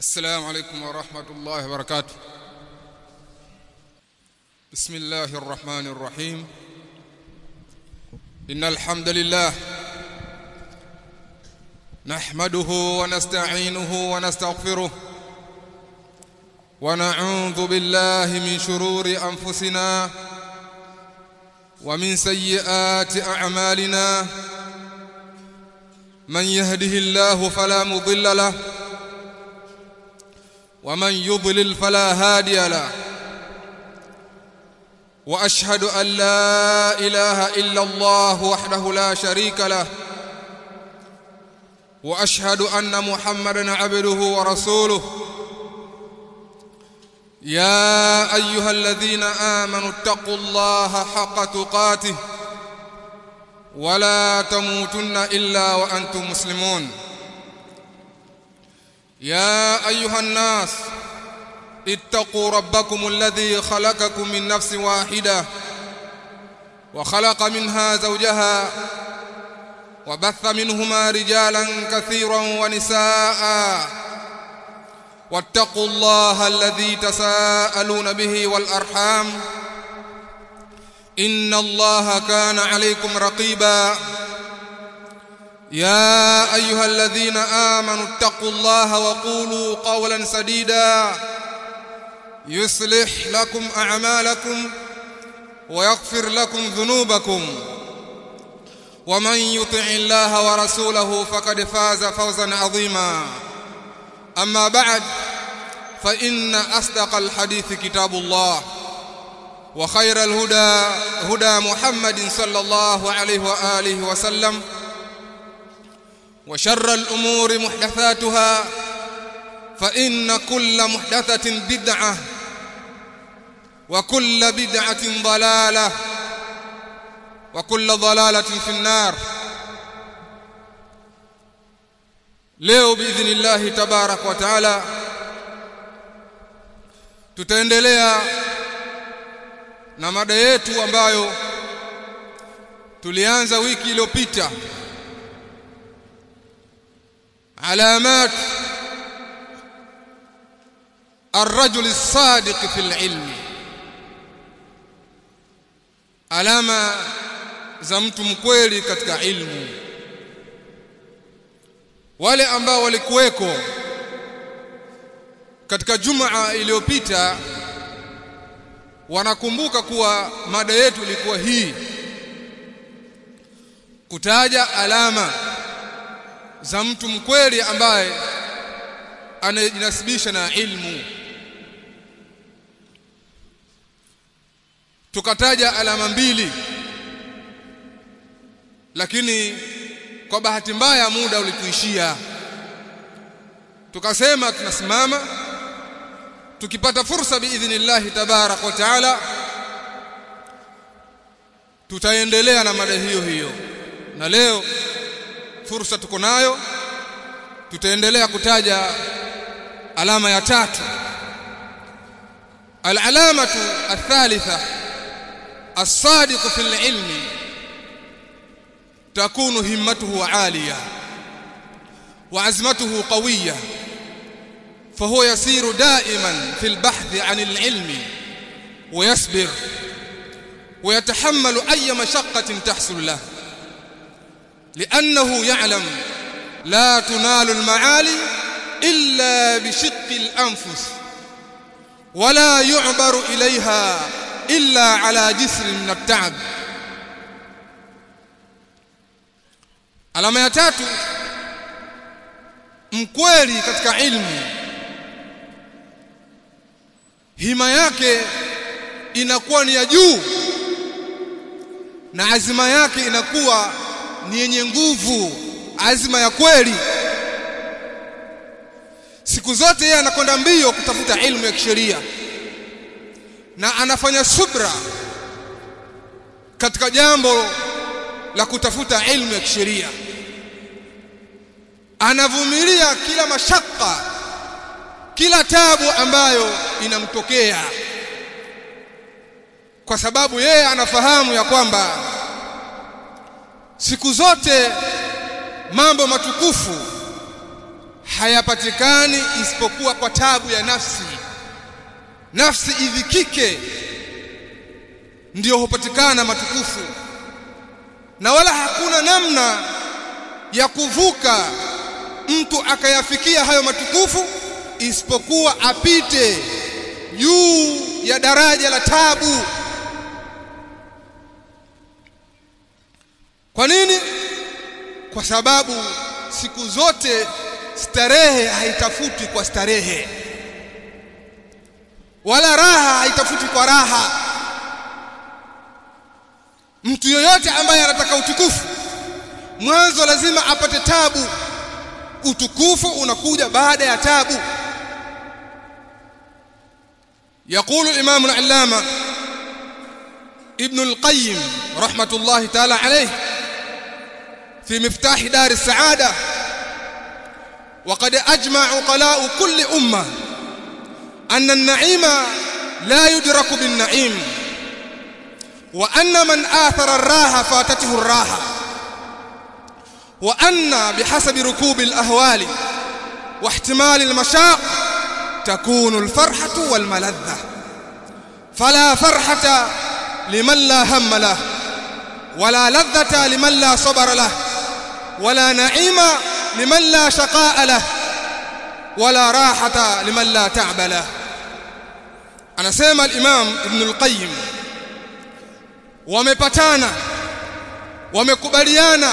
السلام عليكم ورحمة الله وبركاته بسم الله الرحمن الرحيم إن الحمد لله نحمده ونستعينه ونستغفره ونعوذ بالله من شرور أنفسنا ومن سيئات أعمالنا من يهده الله فلا مضل له ومن يضلل فلا هادي له واشهد ان لا اله الا الله وحده لا شريك له واشهد ان محمدا عبده ورسوله يا ايها الذين امنوا اتقوا الله حق تقاته ولا تموتن الا وانتم مسلمون يا ايها الناس اتقوا ربكم الذي خلقكم من نفس واحده وخلق منها زوجها وبث منهما رجالا كثيرا ونساء واتقوا الله الذي تساءلون به والارحام ان الله كان عليكم رقيبا يا ايها الذين امنوا اتقوا الله وقولوا قولا سديدا يصلح لكم اعمالكم ويغفر لكم ذنوبكم ومن يطع الله ورسوله فقد فاز فوزا عظيما اما بعد فان اصدق الحديث كتاب الله وخير الهدى هدى محمد صلى الله عليه واله وسلم وشر الأمور محدثاتها فإن كل محدثة بدعة وكل بدعة ضلالة وكل ضلالة في النار leo biidhnillahi tabarak wa taala tutaendelea na mada yetu ambayo tulianza wiki iliyopita علامات الرجل الصادق في العلم alama za mtu mkweli katika ilmu wale ambao walikuweko katika jumaa iliyopita wanakumbuka kuwa mada yetu ilikuwa hii kutaja alama za mtu mkweli ambaye anajinasibisha na ilmu tukataja alama mbili lakini kwa bahati mbaya muda ulituishia tukasema tunasimama tukipata fursa biidhnillahi tabarak wa taala tutaendelea na mada hiyo hiyo na leo fursa tuko nayo tutaendelea kutaja alama ya tatu alalamatu athalitha as-sadiq fi al-ilm takunu himmatuhu aliya wa azmatuhu qawiyya فهو يسير دائما في البحث عن العلم ويصبر ويتحمل أي مشقة تحصل له لأنه يعلم لا تنال المعالي إلا بشق الأنفس ولا يعبر إليها إلا على جسر من التعب alama ya tatu mkweli katika ilmu hima yake inakuwa ni ya juu na azima yake inakuwa ni yenye nguvu azima ya kweli siku zote yeye anakwenda mbio kutafuta ilmu ya kisheria na anafanya subra katika jambo la kutafuta ilmu ya kisheria anavumilia kila mashaka kila tabu ambayo inamtokea kwa sababu yeye anafahamu ya kwamba siku zote mambo matukufu hayapatikani isipokuwa kwa tabu ya nafsi nafsi idhikike ndiyo hupatikana matukufu na wala hakuna namna ya kuvuka mtu akayafikia hayo matukufu isipokuwa apite juu ya daraja la tabu kwa nini kwa sababu siku zote starehe haitafuti kwa starehe wala raha haitafuti kwa raha mtu yoyote ambaye anataka utukufu mwanzo lazima apate tabu utukufu unakuja baada ya tabu يقول الإمام العلامة ابن القيم رحمة الله تعالى عليه في مفتاح دار السعادة وقد أجمع عقلاء كل أمة أن النعيم لا يدرك بالنعيم وأن من آثر الراحة فاتته الراحة وأن بحسب ركوب الأهوال واحتمال المشاق تكون الفرحة والملذة فلا فرحة لمن لا هم له ولا لذة لمن لا صبر له ولا نعيم لمن لا شقاء له ولا راحة لمن لا تعب له anasema al-Imam Ibn al-Qayyim wamepatana wamekubaliana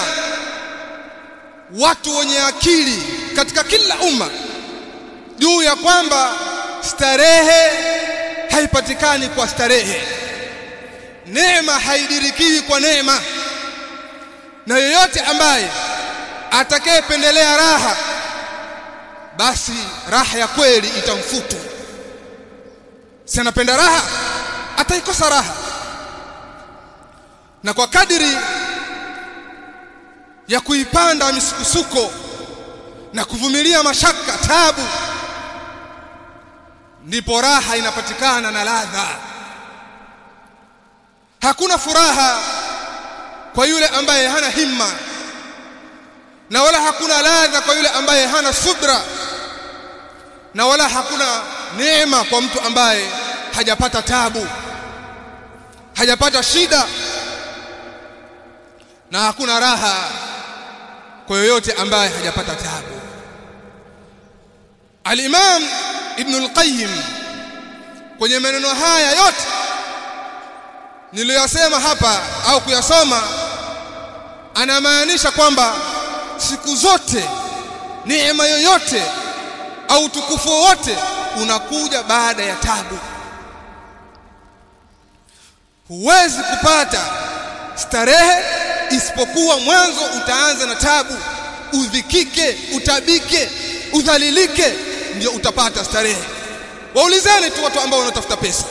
watu wenye akili katika kila umma juu ya kwamba starehe haipatikani kwa starehe neema haidirikiwi kwa neema na yoyote ambaye atakayependelea raha basi raha ya kweli itamfutu si anapenda raha ataikosa raha na kwa kadiri ya kuipanda misukusuko na kuvumilia mashaka tabu ndipo raha inapatikana na ladha hakuna furaha kwa yule ambaye hana himma na wala hakuna ladha kwa yule ambaye hana subra na wala hakuna neema kwa mtu ambaye hajapata tabu hajapata shida na hakuna raha kwa yoyote ambaye hajapata tabu Al-Imam Ibn al-Qayyim kwenye maneno haya yote niliyosema hapa au kuyasoma anamaanisha kwamba siku zote neema yoyote au utukufu wote unakuja baada ya tabu huwezi kupata starehe isipokuwa mwanzo utaanza na tabu udhikike utabike udhalilike ndio utapata starehe waulizeni tu watu ambao wanatafuta pesa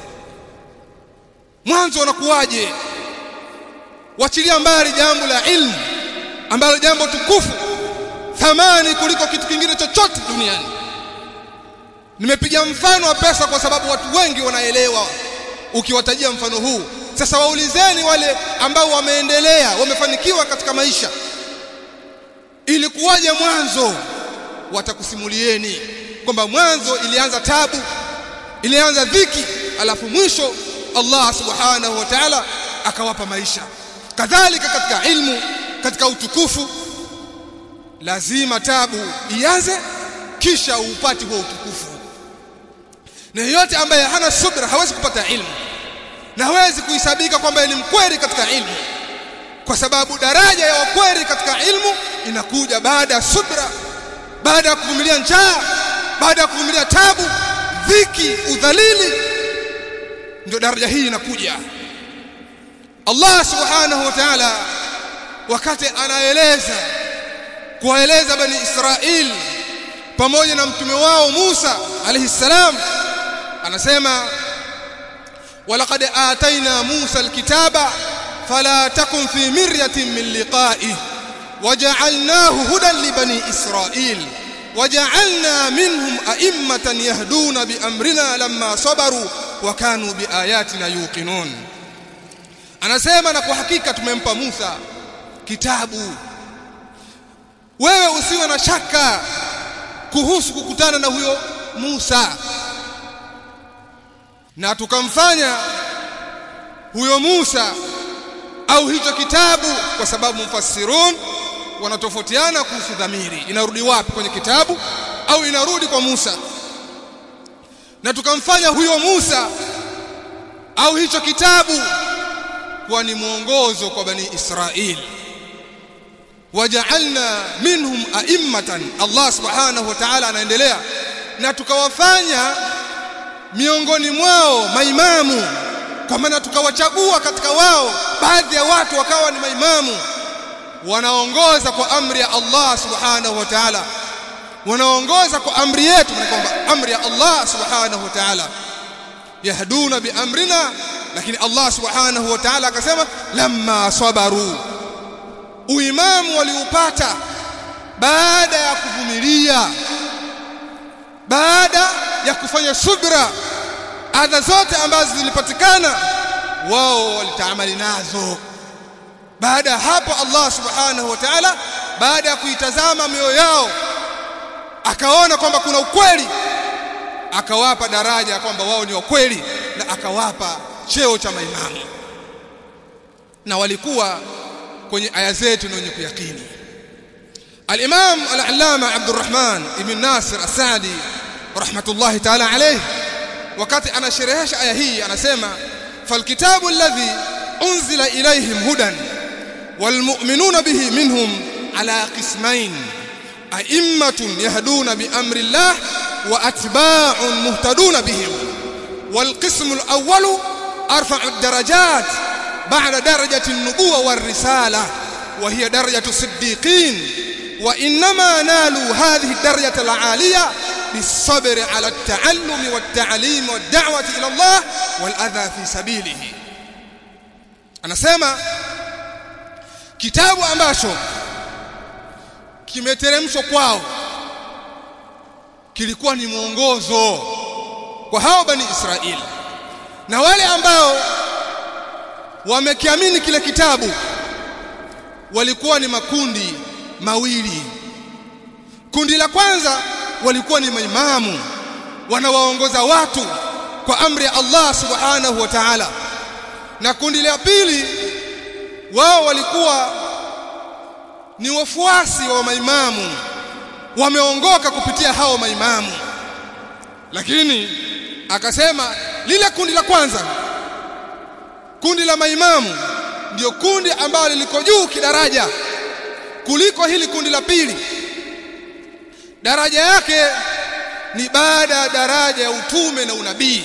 mwanzo unakuwaje wachilia mbali jambo la ilmu ambalo jambo tukufu thamani kuliko kitu kingine chochote duniani nimepiga mfano wa pesa kwa sababu watu wengi wanaelewa ukiwatajia mfano huu sasa waulizeni wale ambao wameendelea wamefanikiwa katika maisha ilikuwaje mwanzo watakusimulieni kwamba mwanzo ilianza tabu ilianza dhiki alafu mwisho Allah subhanahu wa ta'ala akawapa maisha kadhalika katika ilmu katika utukufu lazima tabu ianze kisha upate huo utukufu na yeyote ambaye hana subra hawezi kupata ilmu na hawezi kuhisabika kwamba ni mkweli katika ilmu kwa sababu daraja ya wakweli katika ilmu inakuja baada ya subra baada ya kuvumilia njaa baada ya kuvumilia tabu dhiki udhalili ndio daraja hii inakuja Allah subhanahu wa ta'ala wakati anaeleza kuwaeleza bani Israeli pamoja na mtume wao Musa alayhi salam anasema walaqad ataina Musa alkitaba fala takun fi miryatin min liqa'ihi waja'alnahu hudan li bani Israil waja'alna minhum a'immatan yahduna bi amrina lamma sabaru wa kanu bi ayatina yuqinun anasema na kwa hakika tumempa Musa kitabu wewe usiwe na shaka kuhusu kukutana na huyo Musa na tukamfanya huyo Musa au hicho kitabu kwa sababu mufassirun wanatofautiana kuhusu dhamiri inarudi wapi kwenye kitabu au inarudi kwa Musa na tukamfanya huyo Musa au hicho kitabu kuwa ni mwongozo kwa bani Israili waja'alna minhum a'immatan Allah subhanahu wa ta'ala anaendelea na tukawafanya miongoni mwao maimamu kwa maana tukawachagua katika wao baadhi ya watu wakawa ni maimamu wanaongoza kwa amri ya Allah subhanahu wa ta'ala wanaongoza kwa amri yetu ni kwamba amri ya Allah subhanahu wa ta'ala yahduna bi amrina lakini Allah subhanahu wa ta'ala akasema lamma sabaru uimamu waliupata baada ya kuvumilia baada ya kufanya subra adha zote ambazo zilipatikana wao walitaamali nazo baada ya hapo Allah subhanahu wa ta'ala baada ya kuitazama mioyo yao akaona kwamba kuna ukweli akawapa daraja ya kwamba wao ni wakweli na akawapa cheo cha maimamu na walikuwa kwenye aya zetu na wenye kuyakini al-Imam al-Allama Abdurrahman ibn Nasir As-Saadi rahmatullahi ta'ala alayhi wakati anasherehesha aya hii anasema falkitabu alladhi unzila ilayhim hudan walmu'minuna bihi minhum ala qismain a'immatun yahduna bi amri Allah wa atba'un muhtaduna bihim والقسم الأول أرفع الدرجات بعد درجة النبوة والرسالة وهي درجة الصديقين وإنما نالوا هذه الدرجة العالية بالصبر على التعلم والتعليم والدعوة إلى الله والأذى في سبيله أنا سيما kitabu ambacho kimeteremshwa kwao kilikuwa ni mwongozo kwa hao bani Israeli na wale ambao wamekiamini kile kitabu walikuwa ni makundi mawili kundi la kwanza walikuwa ni maimamu wanawaongoza watu kwa amri ya Allah subhanahu wa ta'ala na kundi la pili wao walikuwa ni wafuasi wa maimamu wameongoka kupitia hao maimamu lakini akasema lile kundi la kwanza kundi la maimamu ndio kundi ambalo liko juu kidaraja kuliko hili kundi la pili daraja yake ni baada ya daraja ya utume na unabii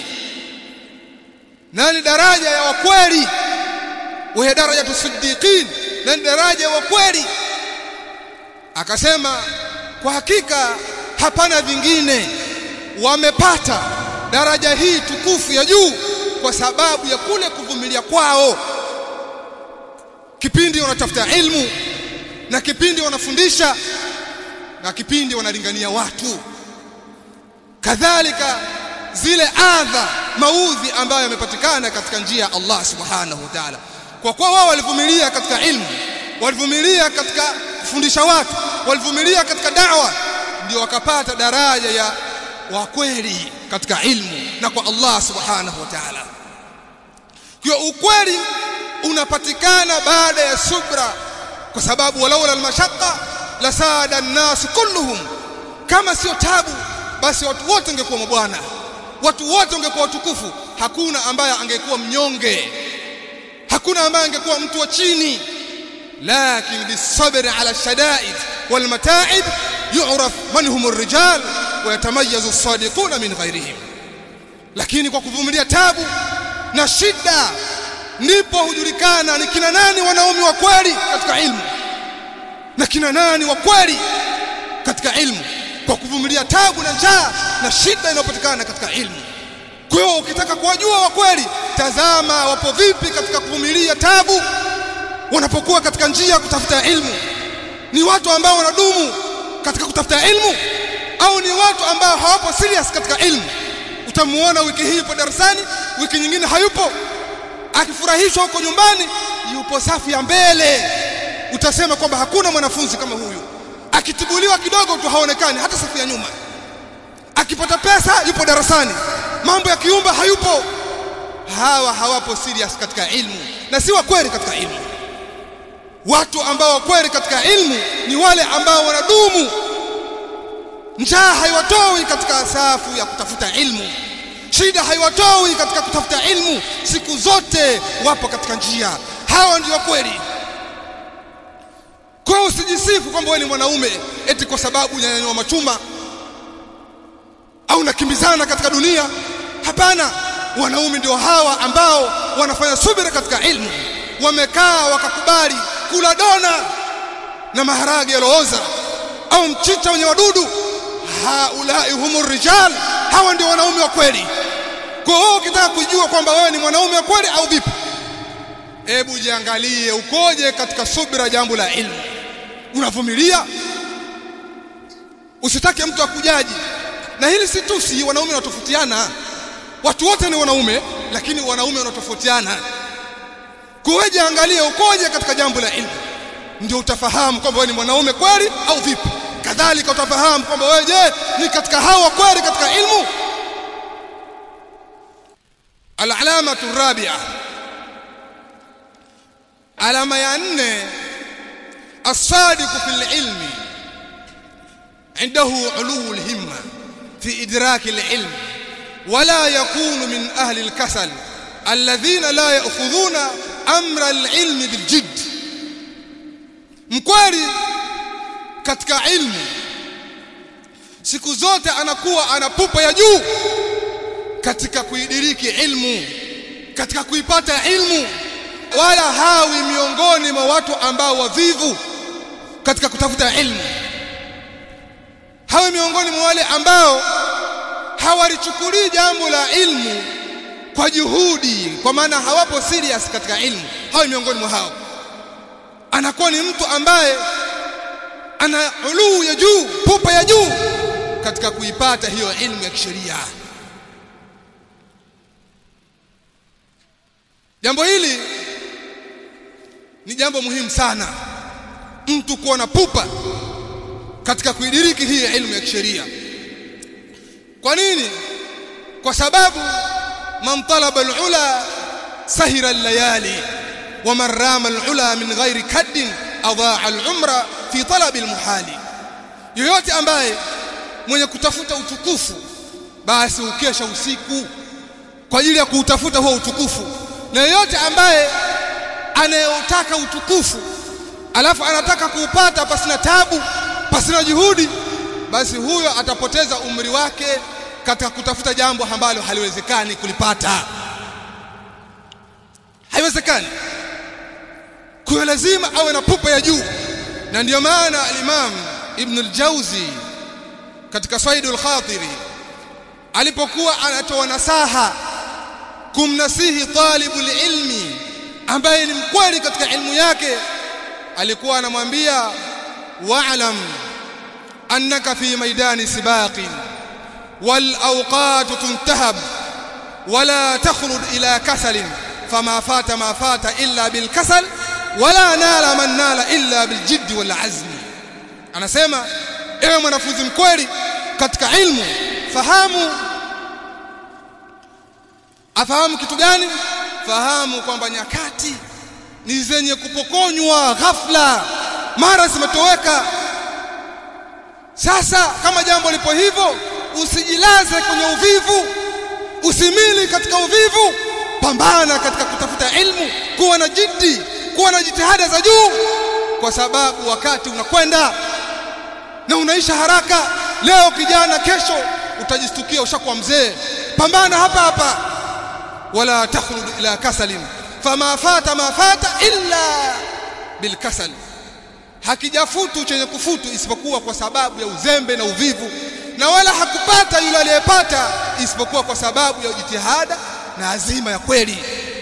na ni daraja ya wakweli wa daraja tusiddiqin na ni daraja ya wakweli akasema kwa hakika hapana vingine wamepata daraja hii tukufu ya juu kwa sababu ya kule kuvumilia kwao kipindi wanatafuta ilmu na kipindi wanafundisha na kipindi wanalingania watu kadhalika zile adha maudhi ambayo yamepatikana katika njia ya Allah subhanahu wa ta'ala kwa kuwa wao walivumilia katika ilmu walivumilia katika kufundisha watu walivumilia katika da'wa ndio wakapata daraja ya wa kweli katika ilmu na kwa Allah subhanahu wa ta'ala kwa ukweli unapatikana baada ya subra kwa sababu walaula almashaqqa lasada an-nas kulluhum kama sio tabu basi watu wote wangekuwa mabwana watu wote wangekuwa watukufu hakuna ambaye angekuwa mnyonge hakuna ambaye angekuwa mtu wa chini lakin bisabri ala shadaid wal mata'ib yu'raf man hum ar-rijal wa yatamayyazu as-sadiquna min ghayrihim lakini kwa kuvumilia tabu na shida ndipo hujulikana ni kina nani wanaume wa kweli katika ilmu na kina nani wa kweli katika ilmu kwa kuvumilia tabu na njaa na shida inayopatikana katika ilmu kwa hiyo ukitaka kuwajua wa kweli tazama wapo vipi katika kuvumilia tabu wanapokuwa katika njia ya kutafuta ilmu ni watu ambao wanadumu katika kutafuta ilmu au ni watu ambao hawapo serious katika ilmu utamuona wiki hii yupo darasani wiki nyingine hayupo akifurahishwa huko nyumbani yupo safu ya mbele utasema kwamba hakuna mwanafunzi kama huyu akitibuliwa kidogo tu haonekani hata safu ya nyuma akipata pesa yupo darasani mambo ya kiumba hayupo hawa hawapo serious katika ilmu na si wa kweli katika ilmu watu ambao wa kweli katika ilmu ni wale ambao wanadumu njaa haiwatoi katika safu ya kutafuta ilmu shida haiwatoi katika kutafuta ilmu siku zote wapo katika njia hawa ndio kweli kwa usijisifu kwamba wewe ni mwanaume eti kwa sababu unanyanyua machuma au unakimbizana katika dunia hapana wanaume ndio hawa ambao wanafanya subira katika ilmu wamekaa wakakubali kula dona na maharage yalooza au mchicha wenye wadudu haulai humur rijal hawa ndio wanaume wa kweli kwa hiyo ukitaka kujua kwamba wewe ni mwanaume wa kweli au vipi hebu jiangalie ukoje katika subira jambo la ilmu unavumilia usitake mtu akujaji na hili si tu si wanaume wanatofautiana watu wote ni wanaume lakini wanaume wanatofautiana kwa jiangalie ukoje katika jambo la ilmu ndio utafahamu kwamba wewe ni mwanaume kweli au vipi kadhalika utafahamu kwamba wewe je ni katika hawa kweli katika ilmu العلامه الرابعه alama ya nne الصادق في العلم عنده علو الهمه في ادراك العلم ولا يكون من اهل الكسل الذين لا ياخذون امر العلم بالجد mkweli katika ilmu siku zote anakuwa ana pupa ya juu katika kuidiriki ilmu katika kuipata ilmu wala hawi miongoni mwa watu ambao wavivu katika kutafuta ilmu hawi miongoni mwa wale ambao hawalichukulii jambo la ilmu kwa juhudi kwa maana hawapo serious katika ilmu hawi miongoni mwa hao anakuwa ni mtu ambaye ana uluu ya juu pupa ya juu katika kuipata hiyo ilmu ya kisheria jambo hili ni jambo muhimu sana mtu kuwa na pupa katika kuidiriki hii ilmu ya kisheria kwa nini kwa sababu man talaba al-ula sahira al-layali wa man rama al-ula min ghairi kaddin adaa al-umra fi talab al-muhali yoyote ambaye mwenye kutafuta utukufu basi ukesha usiku kwa ajili ya kuutafuta huo utukufu na yoyote ambaye anayotaka utukufu alafu anataka kuupata pasina tabu pasina juhudi basi huyo atapoteza umri wake katika kutafuta jambo ambalo haliwezekani kulipata haiwezekani kwa lazima awe na pupa ya juu na ndiyo maana al-Imam Ibn al-Jauzi katika Saidul Khatiri alipokuwa anatoa nasaha kumnasihi talibul ilmi ambaye ni mkweli katika ilmu yake alikuwa anamwambia wa'lam annaka fi maidani sibaqin wal awqat tuntahab wala takhrud ila kasal fama fata ma fata illa bil kasal wala nala man nala illa bil jidd wal azm anasema ewe mwanafunzi mkweli katika ilmu fahamu afahamu kitu gani fahamu kwamba nyakati ni zenye kupokonywa ghafla mara zimetoweka sasa kama jambo lipo hivyo usijilaze kwenye uvivu usimili katika uvivu pambana katika kutafuta ilmu kuwa na jiddi kuwa na jitihada za juu kwa sababu wakati unakwenda na unaisha haraka leo kijana kesho utajistukia ushakuwa mzee pambana hapa hapa wala takhrud ila kasalin fama fata ma fata illa bilkasal hakijafutu chenye kufutu isipokuwa kwa sababu ya uzembe na uvivu na wala hakupata yule aliyepata isipokuwa kwa sababu ya jitihada na azima ya kweli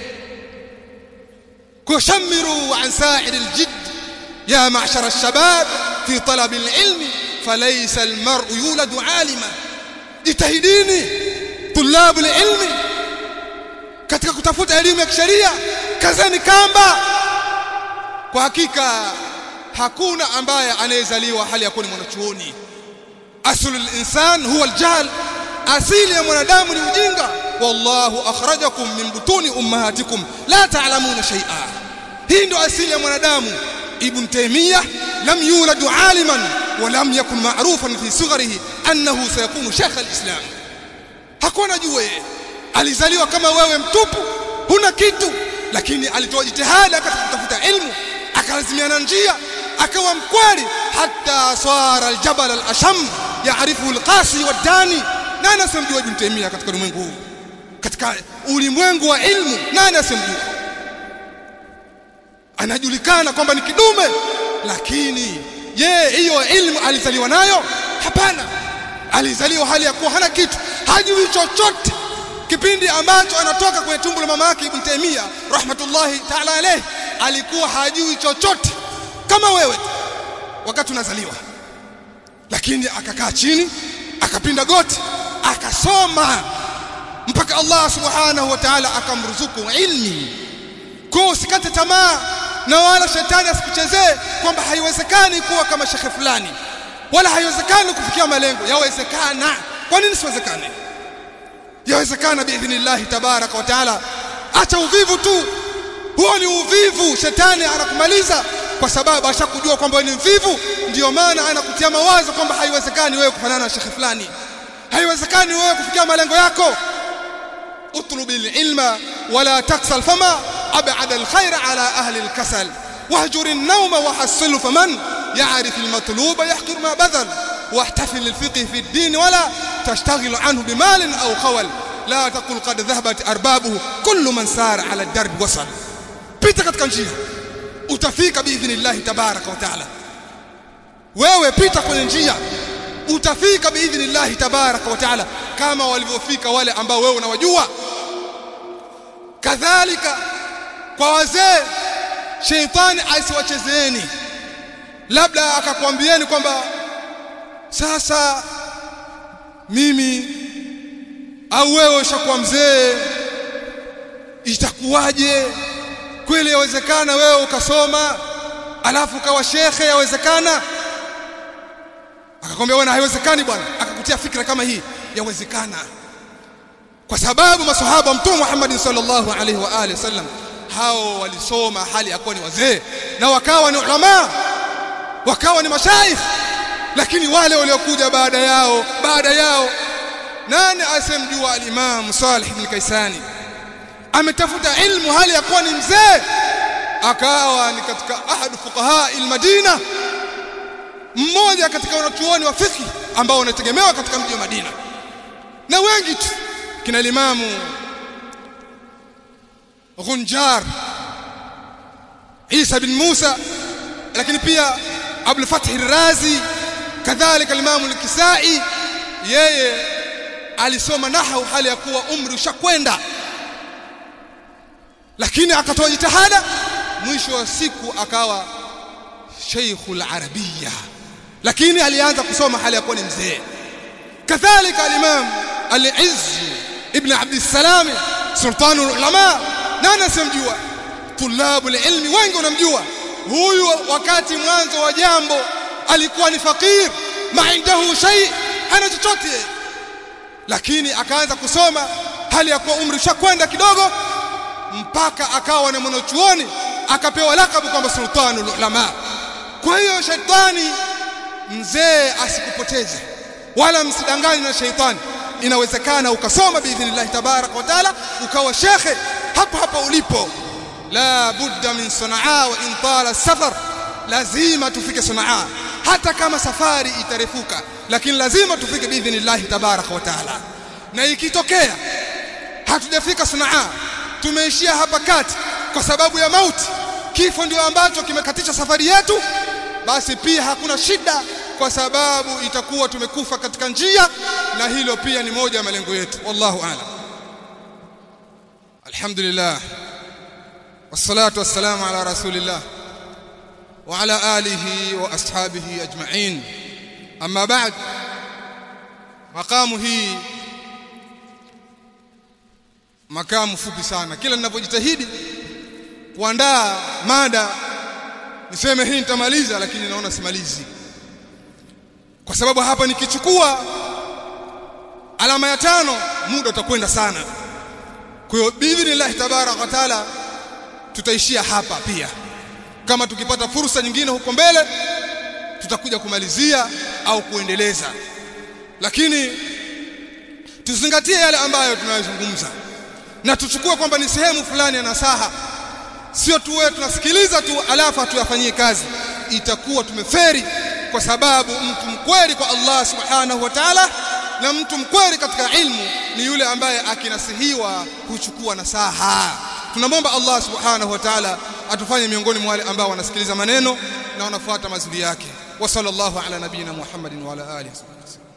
kushamiru an sa'ir aljidd ya ma'shar alshabab fi talab alilm falaysa almar'u yuladu alima jitahidini tulab alilm katika kutafuta elimu ya kisheria kazeni kamba kwa hakika hakuna ambaye anayezaliwa hali ya kuwa ni mwanachuoni aslul insan huwa aljahl asili ya mwanadamu ni ujinga wallahu akhrajakum min butuni ummahatikum la ta'lamuna shay'a hii ndio asili ya mwanadamu ibn taymiyyah lam yulad aliman wa lam yakun ma'rufan fi sigharihi annahu sayakunu shaykh alislam hakuwa anajua yeye alizaliwa kama wewe mtupu huna kitu lakini alitoa jitihada katika kutafuta ilmu akalazimiana njia akawa mkweli hata swara aljabal alasham yaarifu alqasi wadani nani asemjua ibn taymiyyah katika ulimwengu huu katika ulimwengu wa ilmu nani asemjua anajulikana kwamba ni kidume lakini je hiyo ilmu alizaliwa nayo hapana alizaliwa hali ya kuwa hana kitu hajui chochote kipindi ambacho anatoka kwenye tumbo la mama yake Ibn Taymiyyah rahmatullahi ta'ala alayhi alikuwa hajui chochote kama wewe wakati unazaliwa lakini akakaa chini akapinda goti akasoma mpaka Allah subhanahu wa ta'ala akamruzuku ilmi kwa usikate tamaa na wala shetani asikuchezee kwamba haiwezekani kuwa kama shekhe fulani wala haiwezekani kufikia malengo yawezekana kwa nini siwezekane yawezekana biidhnillah tabaraka wa taala acha uvivu tu huo ni uvivu shetani anakumaliza kwa sababu ashakujua kwamba ni mvivu ndio maana anakutia mawazo kwamba haiwezekani wewe kufanana na shekhe fulani haiwezekani wewe kufikia malengo yako اطلب العلم ولا تكسل فما أبعد الخير على أهل الكسل واهجر النوم وحصله فمن يعرف المطلوب يحقر ما بذل واحتفل للفقه في الدين ولا تشتغل عنه بمال أو خول لا تقل قد ذهبت أربابه كل من سار على الدرب وصل pita katika njia utafika biidhnillahi tabaraka wa taala wewe pita kwenye njia utafika biidhnillahi tabaraka wa taala kama walivyofika wale ambao wewe unawajua kadhalika kwa wazee sheitani asiwachezeeni labda akakwambieni kwamba sasa mimi au wewe ushakuwa mzee itakuwaje kweli yawezekana wewe ukasoma alafu ukawa shekhe yawezekana akakwambia bwana haiwezekani bwana akakutia fikra kama hii yawezekana kwa sababu masahaba mtume Muhammad sallallahu alaihi wa alihi wasallam hao walisoma hali yakuwa ni wazee na wakawa ni ulama wakawa ni mashaikh lakini wale waliokuja baada yao baada yao nani asemjua al-Imam Salih ibn Kaisani ametafuta ilmu hali ya kuwa ni mzee akawa ni katika ahad fuqaha al-Madina mmoja katika wanachuoni wa fiqh ambao wanategemewa katika mji wa Madina na wengi tu kina limamu Ghunjar Isa bin Musa lakini pia Abdul Fath al-Razi kadhalika al-Imam al-Kisai yeye alisoma nahwu hali ya kuwa umri ushakwenda lakini akatoa jitihada mwisho wa siku akawa Sheikhul Arabia lakini alianza kusoma hali ya kuwa ni mzee kadhalika al-Imam al-Izz ibn Abd salam sultanul ulama nani asemjua tulabul ilmi wengi wanamjua huyu wakati mwanzo wa jambo alikuwa ni fakir maindahu shay hana chochote lakini akaanza kusoma hali ya kuwa umri ushakwenda kidogo mpaka akawa na mwanachuoni akapewa lakabu kwamba sultanul ulama kwa hiyo shetani mzee asikupoteze wala msidanganywe na sheitani inawezekana ukasoma biidhnillah tabarak wa taala ukawa shekhe hapo hapo ulipo la budda min sanaa wa in tala safar lazima tufike sanaa hata kama safari itarefuka lakini lazima tufike biidhnillah tabarak wa taala na ikitokea hatujafika sanaa tumeishia hapa kati kwa sababu ya mauti kifo ndio ambacho kimekatisha safari yetu basi pia hakuna shida kwa sababu itakuwa tumekufa katika njia na hilo pia ni moja ya malengo yetu wallahu a'lam alhamdulillah wassalatu wassalamu ala rasulillah wa ala alihi wa ashabihi ajma'in amma ba'd makamu hii makamu fupi sana kila ninapojitahidi kuandaa mada niseme hii nitamaliza lakini naona simalizi kwa sababu hapa nikichukua alama ya tano muda utakwenda sana kwa hiyo biidhnillah tabaraka wa taala tutaishia hapa pia kama tukipata fursa nyingine huko mbele tutakuja kumalizia au kuendeleza lakini tuzingatie yale ambayo tunayozungumza na tuchukue kwamba ni sehemu fulani ya nasaha sio tuwe tunasikiliza tu alafu tuyafanyie kazi itakuwa tumeferi kwa sababu mtu mkweli kwa Allah subhanahu wa ta'ala na mtu mkweli katika ilmu ni yule ambaye akinasihiwa huchukua nasaha tunamwomba Allah subhanahu wa ta'ala atufanye miongoni mwa wale ambao wanasikiliza maneno na wanafuata mazuri yake wa sallallahu ala nabina Muhammadin wa ala alihi wasallam